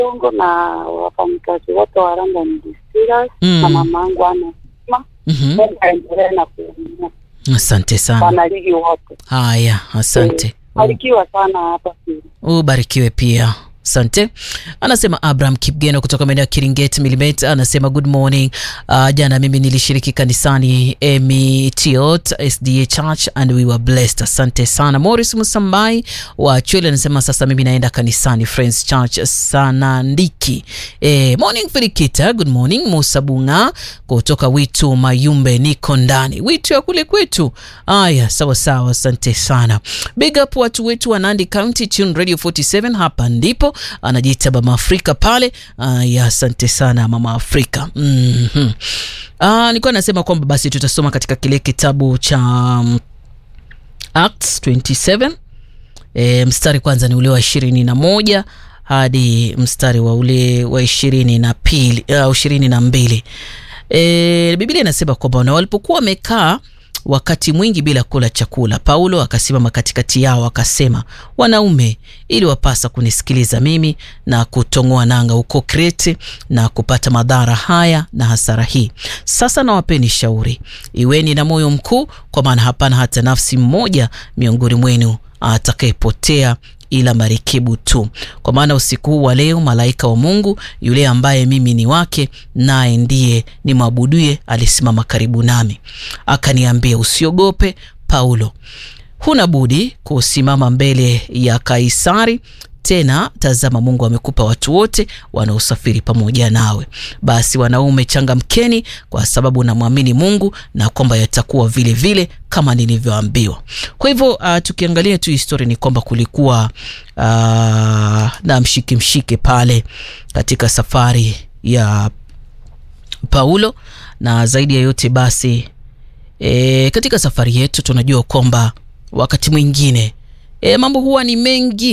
Kongo na wafanyikazi wote wa London Distillers Mm. na mamangu anasema Mhm. Mungu aendelee na kuumia Asante sana. wanaligi wote. Haya, asante. Barikiwa sana hapa Siri. ubarikiwe pia asante anasema abraham kipgeno kutoka maeneo ya kiringet milimet anasema good morning uh, jana mimi nilishiriki kanisani emitiot sda church and we were blessed asante sana moris musambai wa chwele anasema sasa mimi naenda kanisani friends church sanandiki eh, morning filikita good morning musa bunga kutoka witu mayumbe niko ndani witu ya kule kwetu aya sawa sawa asante sana big up watu wetu wa nandi county tune radio 47 hapa ndipo anajiita mama afrika pale aya asante sana mama afrika mm-hmm. uh, nilikuwa nasema kwamba basi tutasoma katika kile kitabu cha um, acts 27 e, mstari kwanza ni ule wa ishirini na moja hadi mstari wa ule wa ishirini na pili uh, ishirini na mbili e, biblia inasema kwamba na walipokuwa wamekaa wakati mwingi bila kula chakula paulo akasimama katikati yao akasema wanaume ili wapasa kunisikiliza mimi na kutong'oa nanga huko krete na kupata madhara haya na hasara hii sasa nawapeni shauri iweni na moyo mkuu kwa maana hapana hata nafsi mmoja miongoni mwenu atakayepotea ila marekebu tu kwa maana usiku huu wa leo malaika wa mungu yule ambaye mimi ni wake naye ndiye ni mwabuduye alisimama karibu nami akaniambia usiogope paulo huna budi kusimama mbele ya kaisari tena tazama mungu amekupa watu wote wanaosafiri pamoja nawe basi wanaume changamkeni kwa sababu namwamini mungu na kwamba yatakuwa vile vile kama nilivyoambiwa kwa hivyo uh, tukiangalia tu historia ni kwamba kulikuwa uh, na mshike mshike pale katika safari ya paulo na zaidi ya yote basi e, katika safari yetu tunajua kwamba wakati mwingine e, mambo huwa ni mengi